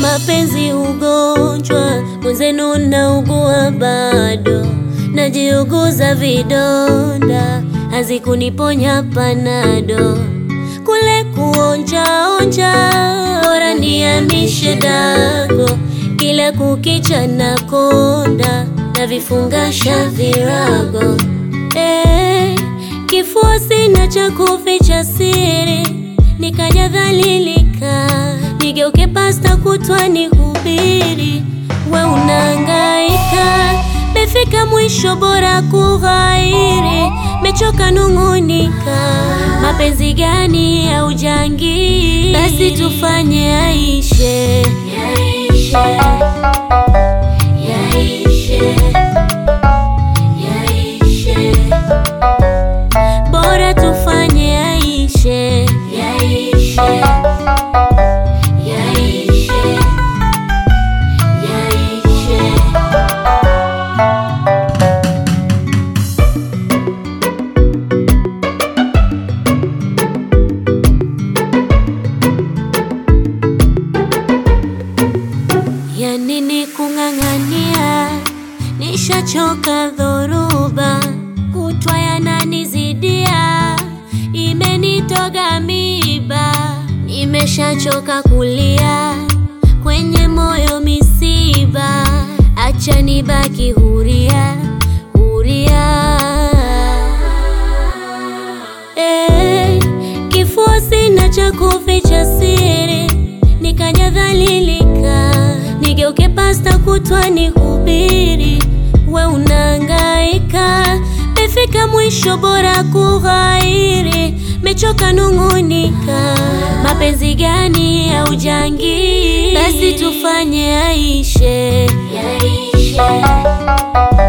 mapenzi ugonjwa, mwenzenu naugua bado, najiuguza vidonda, hazikuniponya panado, kule kuonjaonja, bora niamishe dago, kila kukicha na konda, na vifungasha virago eh, kifua sina cha kuficha siri, nikajadhalilika, nigeuke pasta kutwa nihubiri, we unahangaika, mefika mwisho, bora kughairi, mechoka nung'unika, mapenzi gani ya ujangili? Basi tufanye yaishe, yaishe, yaishe, yaishe bora tufanye yaishe, yaishe, yaishe, yaishe. Ya nini kung'ang'ania, nishachoka dhoruba, kutwa yananizidia, imenitoga miba, nimeshachoka kulia, kwenye moyo misiba, acha nibaki huria, huria. Eh, kifua sina cha kuficha siri, nikajadhalilika, nigeuke pasta kutwa nihubiri, we unahangaika, mefika mwisho, bora kughairi, mechoka nung'unika, mapenzi gani ya ujangili? Basi tufanye yaishe, yaishe